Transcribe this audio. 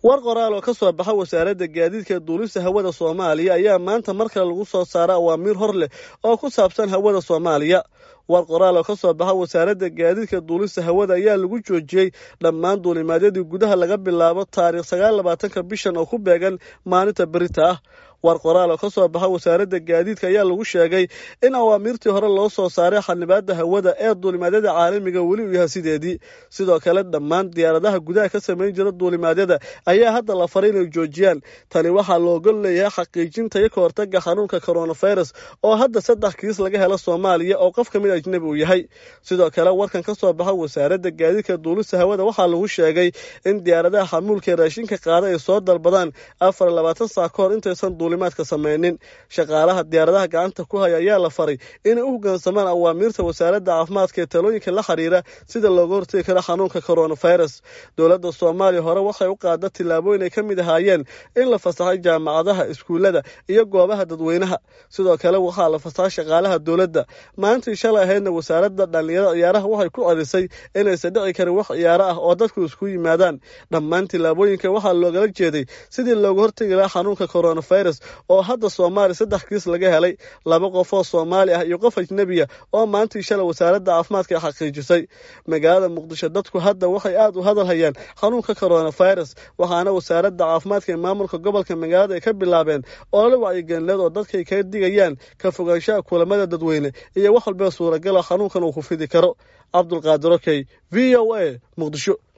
war qoraal oo ka soo baxa wasaaradda gaadiidka duulista hawada soomaaliya ayaa maanta mar kale lagu soo saara awaamiir hor leh oo ku saabsan hawada soomaaliya war qoraal oo ka soo baxa wasaaradda gaadiidka duulista hawada ayaa lagu joojiyey dhammaan duulimaadyadii gudaha laga bilaabo taariikh sagaal labaatanka bishan oo ku beegan maalinta berita ah war qoraal oo ka soo baxa wasaaradda gaadiidka ayaa lagu sheegay in awaamiirtii hore loo soo saaray xanibaadda hawada ee duulimaadyada caalamiga weli uu yahay sideedii sidoo kale dhammaan diyaaradaha gudaha ka samayn jira duulimaadyada ayaa hadda la faray inay joojiyaan tani waxaa loogol leeyahay xaqiijinta iyo ka hortaga xanuunka coronavirus oo hadda saddex kiis laga helo soomaaliya oo qof ka mid ajnabi uu yahay sidoo kale warkan ka soo baxa wasaaradda gaadiidka duulista hawada waxaa lagu sheegay in diyaaradaha xamuulka ee raashinka qaada ay soo dalbadaan afar labaatan saa ka hor intaysan duulimaadka samaynin shaqaalaha diyaaradaha gacanta ku haya ayaa la faray inay u hoggaansamaan awaamiirta wasaaradda caafimaadka ee talooyinka la xiriira sida looga hortegi karo xanuunka coronavirus dowladda soomaaliya hore waxay u qaada tillaabooyin ay ka mid ahaayeen in la fasaxay jaamacadaha iskuullada iyo goobaha dadweynaha sidoo kale waxaa la fasaxay shaqaalaha dowladda maalintii shalay ahaydna wasaaradda dhallinyarada ciyaaraha waxay ku celisay inaysan dhici karin wax ciyaaro ah oo dadku isku yimaadaan dhammaan tillaabooyinka waxaa loogala jeeday sidii looga hortegi lahaa xanuunka coronavirus oo hadda soomaaliya saddex kiis laga helay laba qof oo soomaali ah iyo qof ajnebiya oo maalintii shalay wasaaradda caafimaadka xaqiijisay magaalada muqdisho dadku hadda waxay aad u hadal hayaan xanuunka coronavirus waxaana wasaaradda caafimaadka ee maamulka gobolka magaalada ay ka bilaabeen olole wacyigelinleed oo dadkay kaga digayaan ka fogaanshaha kulamada dadweyne iyo wax walba suuragala xanuunkan uu ku fidi karo cabdulqaadir okey v o a muqdisho